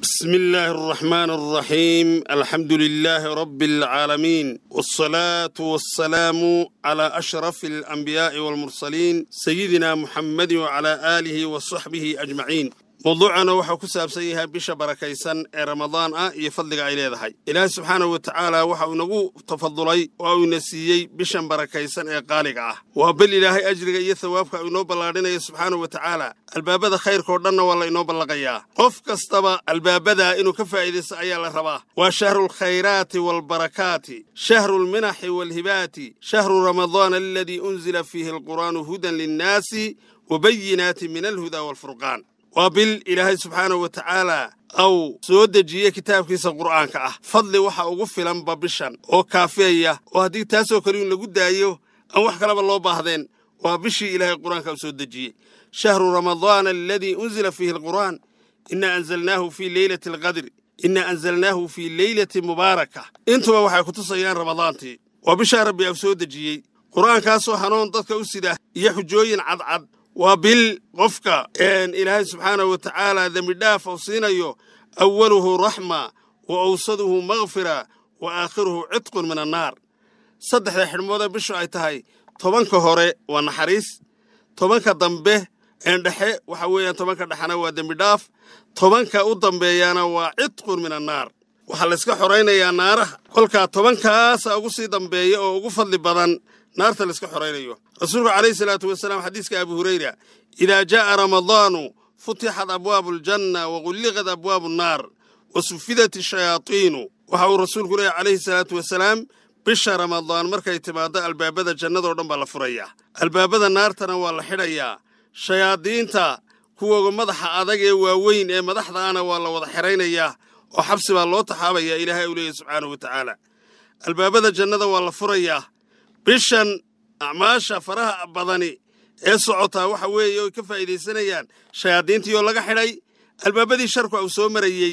بسم الله الرحمن الرحيم الحمد لله رب العالمين والصلاة والسلام على أشرف الأنبياء والمرسلين سيدنا محمد وعلى آله وصحبه أجمعين موضوعنا waxaa ku saabsan yahay bisha barakaysan ee ramadaan ah iyo fadliga ay leedahay ilaahay subxaanahu wa tacaala waxa uu nagu tafadulay oo uuna siiyey bishan barakaysan ee qaaliga ah waa bil ilaahay ajriga iyo thawaabka uu inoo ballaadhinayo subxaanahu wa tacaala albaabada khayrkao dhanna waa la inoo ballaqayaa qof kastaba albaabadaa inuu ka faa'iidaysto ayaa la rabaa waa shahru alkhayraati waalbarakaati shahru alminaxi waalhibaati shahru ramadaana aladii unzila fiihi alqur'aanu hudan linnaasi wabayinaati min alhudaa waalfurqaan waa bil ilaahay subxaanahu wa tacaalaa au soo dejiye kitaabkiisa qur'aanka ah fadli waxa ugu filanba bishan oo kaafiyaya oo haddii taasoo kale in lagu daayo aan wax kaleba loo baahdeen waa bishii ilaahay qur'aanka u soo dejiyey shahru ramadaana aladii unzila fiihi alqur'aan inaa anzalnaahu fii leylati alqadri inaa anzalnaahu fii leylati mubaaraka intuba waxay ku tusayaan ramadaantii waa bishaa rabbi au soo dejiyey qur'aankaasoo hanuun dadka u sida iyo xujooyin cadcad waa bil qofka ilaahay subxaanahu wa tacaala dembidhaaf ou siinayo awaluhu raxma wa awsaduhu makfira wa aakhiruhu cidqun min annaar saddexda xidhmoodee bishu ay tahay tobanka hore waa naxariis tobanka dambe een dhexe waxa weeyaan tobanka dhexena waa dembidhaaf tobanka u dambeeyaana waa cidqun min annaar waxaa layska xoraynayaa naaraha kolkaa tobankaasa ugu sii dambeeya oo ugu fadli badan naarta layska xoraynayo rasuulku calayhi salaatu wasalaam xadiiska abu hurayra idaa jaa'a ramadaanu futixat abwaabu aljanna wa gulliqat abwaabu annaar wa sufidat ashayaatiinu waxa uu rasuulku leeyahy calayhi salaatu wasalaam bisha ramadaan markay timaaddo albaabada jannadoo dhan baa la furayaa albaabada naartana waa la xidhayaa shayaadiinta kuwooga madaxa adag ee waaweyn ee madaxda ana waa la wada xidhaynayaa oo xabsi baa loo taxaabayaa ilaahay uu leeyahy subxaanahu wa tacaala albaabada jannada waa la furayaa bishan acmaasha faraha badani ee socotaa waxa weeye oy ka faa'iidaysanayaan shayaadiintii oo laga xidhay albaabadii sharku au soo marayey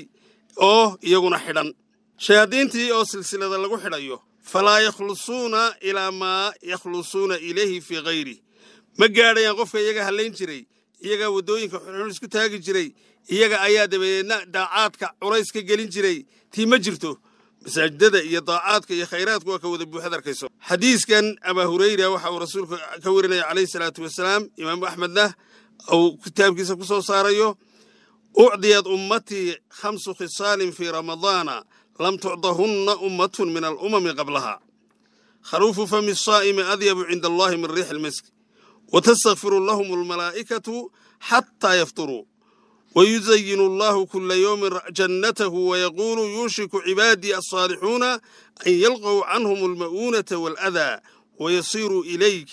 oo iyaguna xidhan shayaadiintii oo silsilada lagu xidhayo falaa yakhlusuuna ilaa maa yakhlusuuna ilayhi fii hayri ma gaadhayaan qofka iyaga hallayn jiray iyagaa waddooyinka xunxun isku taagi jiray iyaga ayaa dabadeedna daacaadka culays ka gelin jiray tii ma jirto masaajidada iyo daacaadka iyo khayraadku waa ka wada buuxad arkayso xadiiskan abaa hurayra waxa uu rasuulku ka warinaya calayhi salaatu wasalaam imaamu axmedna uu kitaabkiisa ku soo saarayo ucdiyad ummatii khamsu khisaalin fii ramadaana lam tucdahunna ummatun min alumami qablaha khaluufu fami saa'imi adyabu cinda allahi min riixi lmisk watastakfiru lahum almalaa'ikatu xataa yafturuu ويزين الله كل يوم جنته ويقول يوشك عبادي الصالحون أن يلقوا عنهم المؤونة والأذى ويصيروا إليك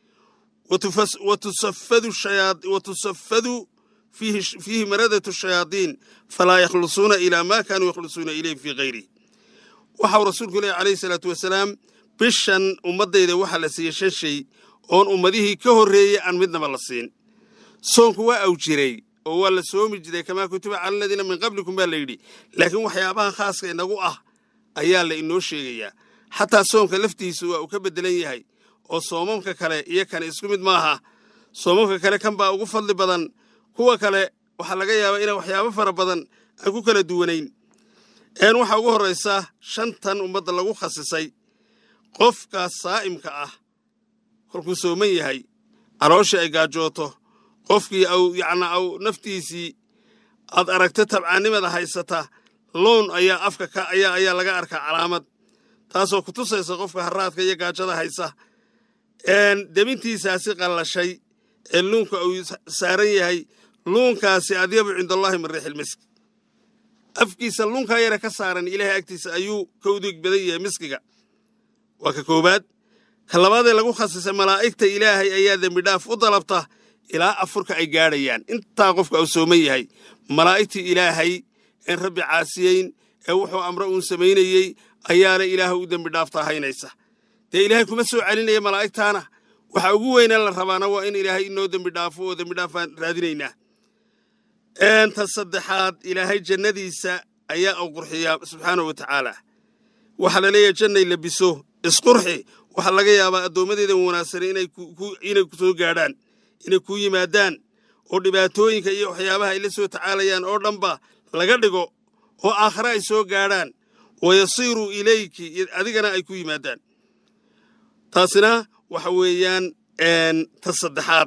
وتفس وتسفد الشياطين وتسفد فيه فيه مردة الشياطين فلا يخلصون إلى ما كانوا يخلصون إليه في غيره وحو رسولك الله عليه الصلاة والسلام بشن أمضي إذا وحل سيشن شيء أون أمضيه كهرية عن مدنا ملصين صونك أوجري oo waa la soomi jiray kamaa kutiba cala aladiina min qablikum baa la yidhi laakiin waxyaabaha khaaska inagu ah ayaa la inoo sheegayaa xataa soomka laftiisu waa uu ka beddelan yahay oo soomamka kale iyo kan isku mid maaha soomamka kale kan baa ugu fadli badan kuwa kale waxaa laga yaabaa inaan waxyaabo fara badan aan ku kala duwanayn een waxaa ugu horraysa shantan ummadda lagu khasisay qofka saa'imka ah kolkuu sooman yahay calooshii ay gaajooto qofkii au yacnaa au naftiisii aad aragto tabcaannimada haysata loon ayaa afka ka ayaa ayaa laga arkaa calaamad taasoo ku tusaysa qofka harraadka iyo gaajada haysa debintiisaasi qallashay ee luunka uu saaran yahay luunkaasi adyabu cindaallaahi min riixil misk afkiisa luunkaa yare ka saaran ilaahay agtiisa ayuu ka udig badan yahay miskiga waa ka koowaad ka labaadee lagu khasisay malaa'igta ilaahay ayaa dembidhaaf u dalabta ilaa afurka ay gaadhayaan intaa qofka uu sooman yahay malaa'igtii ilaahay een rabbi caasiyeyn ee wuxuu amre uun samaynayey ayaana ilaaha u dembi dhaaftaa haynaysa dee ilaahay kuma soo celinaya malaa'igtaana waxa ugu weynaa la rabaana waa in ilaahay inoo dembi dhaafo oo dembi dhaaf baan raadinaynaa ta saddexaad ilaahay jannadiisa ayaa u qurxiyaa subxaanahu wa tacaala waxaa la leeyahay jannay labiso isqurxi waxaa laga yaabaa addoommadeeda wanaagsan inay ku soo gaadhaan inay kuu yimaadaan oo dhibaatooyinka iyo waxyaabaha ay la soo tacaalayaan oo dhanba laga dhigo oo aakhare ay soo gaadhaan wayasiiruu ilayki adigana ay ku yimaadaan taasina waxa weeyaan ta saddexaad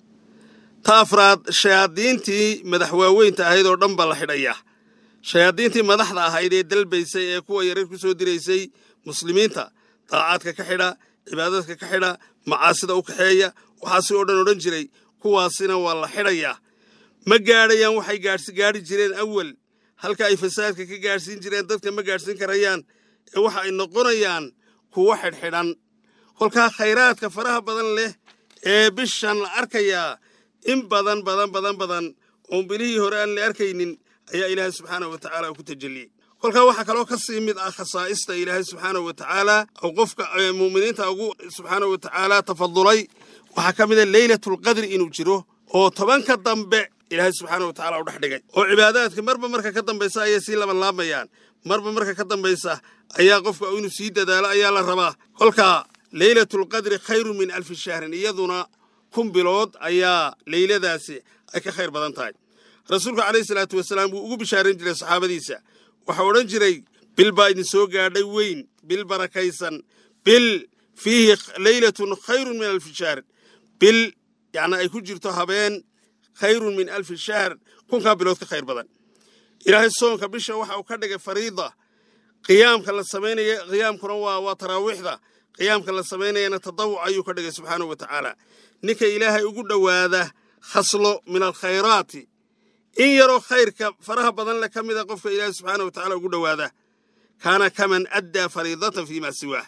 ta afraad shayaadiintii madaxwaaweynta ahayd oo dhan baa la xidhayaa shayaadiintii madaxda ahayd ee dalbaysay ee kuwa yarar ku soo diraysay muslimiinta daacaadka ka xidha cibaadadka ka xidha macaasida u kaxeeya waxaasi oo dhan odhan jiray kuwaasina waa la xidhayaa ma gaadhayaan waxay gaadhi jireen awal halka ay fasaadka ka gaadhsiin jireen dadka ma gaadhsiin karayaan ee waxa ay noqonayaan kuwo xidhxidhan kolkaa khayraadka faraha badan leh ee bishan la arkayaa in badan badan badan badan oon bilihii hore aan la arkaynin ayaa ilaahay subxaanahu wa tacaala ku tajalliyey kolkaa waxaa kaloo ka sii mid ah khasaa'ista ilaahay subxaanahu wa tacaala oo qofka mu'miniinta ugu subxaanahu wa tacaala tafadulay waxaa ka mid a leylatulqadri inuu jiro oo tobanka dambe ilaahay subxaana wa tacala u dhex dhigay oo cibaadaadka marba marka ka dambaysa ayay sii labanlaamayaan marba marka ka dambaysa ayaa qofka inuu sii dadaalo ayaa la rabaa kolkaa leylatulqadri khayrun min alfi shahrin iyaduna kun bilood ayaa leyladaasi ay ka khayr badan tahay rasuulku calayhi salaatu wasalaam wuu ugu bishaaran jiray saxaabadiisa waxaa odhan jiray bil baa idin soo gaadhay weyn bil barakaysan bil fiihi leylatun khayrun min alfi shahrin bil yacni ay ku jirto habeen khayrun min alfi shahr kunkaa bilood ka khayr badan ilaahay soonka bisha waxa uu ka dhigay fariida qiyaamka la samaynaya qiyaamkuna waa waa taraawiixda qiyaamka la samaynayana tadawuc ayuu ka dhigay subxaanahu wa tacaala ninka ilaahay ugu dhowaada khaslo min alkhayraati in yaroo khayrka faraha badan leh ka mida qofka ilaahay subxaana wa tacala ugu dhowaada kaana kaman addaa fariidatan fii maa siwaah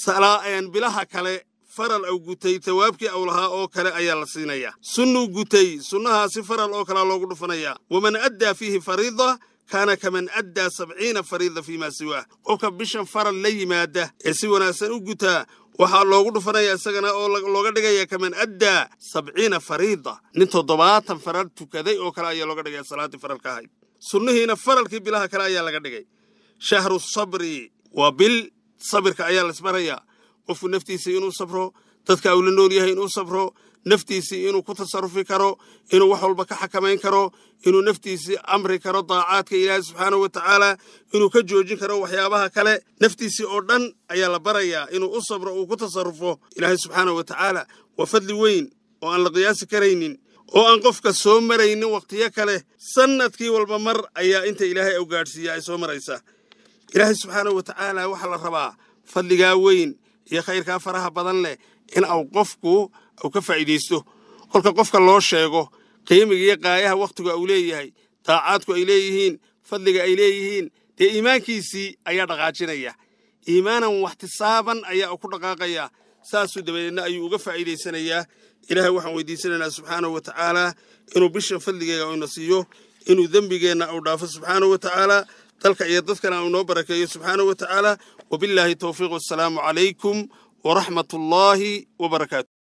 bilaha kale faral au gutay tawaabkii au lahaa oo kale ayaa la siinayaa sunnuu gutay sunnahaasi faral oo kalea loogu dhufanayaa waman addaa fiihi fariida kaana kaman addaa sabciina fariida fii maa siwaah qofka bishan faral la yimaada ee si wanaagsan u gutaa waxaa loogu dhufanaya isagana oo looga dhigaya kaman addaa sabciina fariida nin toddobaatan faral tukaday oo kale ayaa looga dhigaya salaaddii faralka ahayd sunnihiina faralkii bilaha kale ayaa laga dhigay shahru sabri waa bil sabirka ayaa laisbarayaa qofku naftiisii inuu sabro dadka uu la nool yahay inuu sabro naftiisii inuu ku tasarufi karo inuu wax walba ka xakamayn karo inuu naftiisii amri karo daacaadka ilaahay subxaanahu wa tacaala inuu ka joojin karo waxyaabaha kale naftiisii oo dhan ayaa la barayaa inuu u sabro uu ku tasarufo ilaahay subxaanahu wa tacaala waa fadli weyn oo aan la qiyaasi karaynin oo aan qofka soo maraynin wakhtiyo kale sannadkii walba mar ayaa inta ilaahay au gaadhsiiya ay soo maraysaa ilaahay subxaanahu wa tacaala waxaa la rabaa fadligaa weyn iyo khayrkaa faraha badan leh in au qofku au ka faa'iidaysto kolka qofka loo sheego qiimiga iyo qaayaha wakhtigu au leeyahay daacaadku ay leeyihiin fadliga ay leeyihiin dee iimaankiisii ayaa dhaqaajinaya iimaanan waxtisaaban ayaa ku dhaqaaqaya saasuu dabadeedna ayuu uga faa'iidaysanayaa ilaahay waxaan weydiisanaynaa subxaanahu wa tacaala inuu bishan fadligeega ina siiyo inuu dembigeenna au dhaafo subxaanahu wa tacaala dalka iyo dadkana uu noo barakeeyo subxaanahu wa tacaala wabillaahi towfiiq wassalaamu calaykum waraxmat ullaahi wabarakaatu